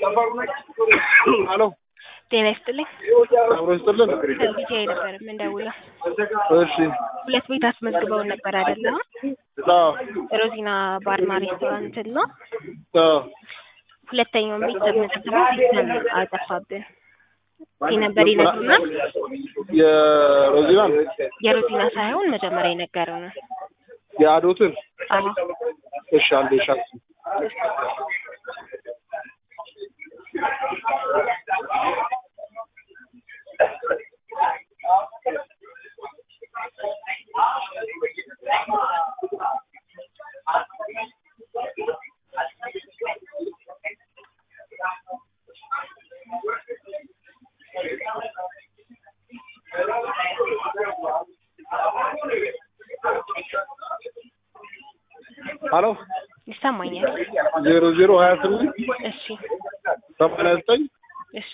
ሄሎ ጤና ይስጥልኝ። አብሮ ይስጥልን። ከልጅ ነበር የምንደውለው። እሺ ሁለት ቤት አስመዝግበውን ነበር አይደለ? አዎ ሮዚና ባርና ሬስቶራንት ነው። አዎ ሁለተኛውን ቤት ስንመዘግበው ሲስተም አጠፋብን። ነበር ይነግሩና የሮዚናን የሮዚና ሳይሆን መጀመሪያ የነገረው ነው። የአዶትን አዎ እሺ አንዴ ሻት ሄሎ ይሰማኛል። ዜሮ ዜሮ ሀያ ስምንት እሺ ሰማንያ ዘጠኝ እሺ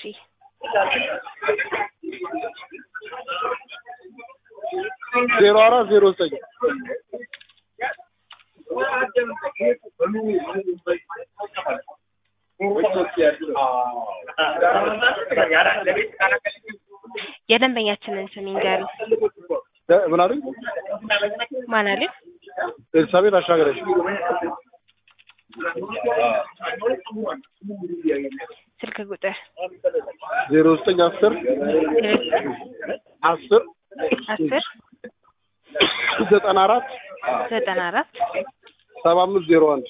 ዜሮ አራት ዜሮ ዘጠኝ የደንበኛችንን ስም ይንገሩ። ምን አሉኝ? ማን አለ? ኤልሳቤጥ አሻገረች ስልክ ቁጥር ዜሮ ዘጠኝ አስር አስር አስር ዘጠና አራት ዘጠና አራት ሰባ አምስት ዜሮ አንድ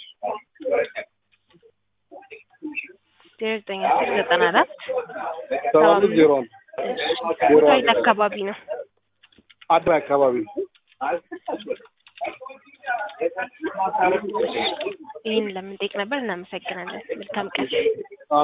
ዜሮ ዘጠኝ አስር ዘጠና አራት ሰባ አምስት ዜሮ አንድ ቦታው የት አካባቢ ነው? አድራይ አካባቢ ይህን ለምን ጠይቅ ነበር። እናመሰግናለን። መልካም ቀን።